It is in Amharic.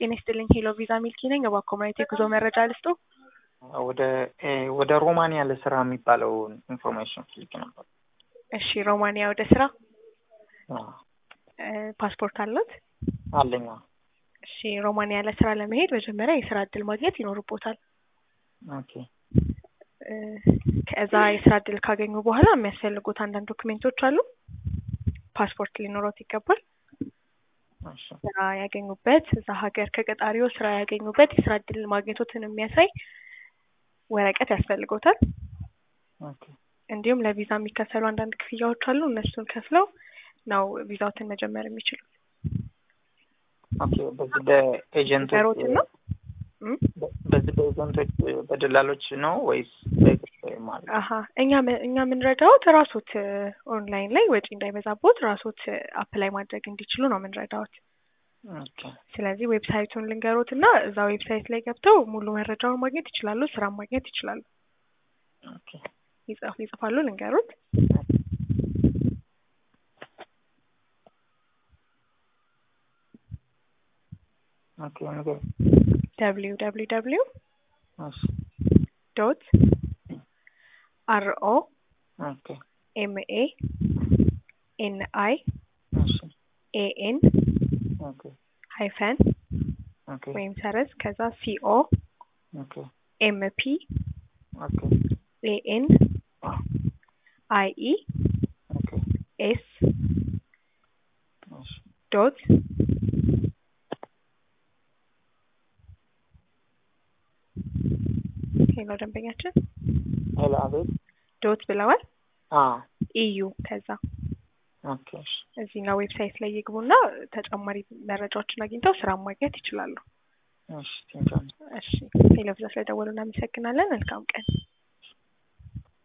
ጤና ይስጥልኝ ሄሎ ቪዛ ሚልኪ ነኝ። እባክዎ ማየት የጉዞ መረጃ ልስጦ? ወደ ወደ ሮማንያ ለስራ የሚባለውን ኢንፎርሜሽን ፈልጌ ነበር። እሺ ሮማንያ ወደ ስራ አዎ፣ ፓስፖርት አለት? አለኝ። አዎ። እሺ ሮማንያ ለስራ ለመሄድ መጀመሪያ የስራ እድል ማግኘት ይኖርቦታል። ኦኬ እ ከዛ የስራ እድል ካገኙ በኋላ የሚያስፈልጉት አንዳንድ ዶክሜንቶች አሉ። ፓስፖርት ሊኖሮት ይገባል። እሺ ስራ ያገኙበት እዛ ሀገር ከቀጣሪው ስራ ያገኙበት የስራ እድል ማግኘቶትን የሚያሳይ ወረቀት ያስፈልጎታል። ኦኬ እንዲሁም ለቪዛ የሚከፈሉ አንዳንድ ክፍያዎች አሉ። እነሱን ከፍለው ነው ቪዛዎትን መጀመር የሚችሉት። ኦኬ። በዚህ በኤጀንቶች ነገሮትን ነው እም? በዚህ በኤጀንቶች በደላሎች ነው ወይስ በግል ማለት አሀ እኛ ም- እኛ የምንረዳዎት ራሶት ኦንላይን ላይ ወጪ እንዳይበዛቦት ራሶት አፕላይ ማድረግ እንዲችሉ ነው የምንረዳዎት። ኦኬ ስለዚህ ዌብሳይቱን ልንገሮት እና እዛ ዌብሳይት ላይ ገብተው ሙሉ መረጃውን ማግኘት ይችላሉ፣ ስራ ማግኘት ይችላሉ። ኦኬ ይጽፍ ይጽፋሉ ልንገሮት። ኦኬ ነገር ደብሊው ደብሊው ደብሊው እሺ ዶት አር ኦ ኦኬ ኤም ኤ ኤን አይ እሺ ኤ ኤን ኦኬ ሃይፈን ኦኬ ወይም ሰረዝ ከዛ ሲኦ ኦኬ ኤም ፒ ኦኬ ኤ ኤን አይ ኢ ኦኬ ኤስ እሺ ዶት ሄሎ ደንበኛችን ሄሎ አቤት ዶት ብለዋል። አ ኢዩ ከዛ ኦኬ እሺ እዚህኛው ዌብሳይት ላይ ይግቡና ተጨማሪ መረጃዎችን አግኝተው ስራ ማግኘት ይችላሉ። እሺ ቴንኪው እሺ ሄሎ ቪዛ ስለደወሉ እናመሰግናለን። መልካም ቀን።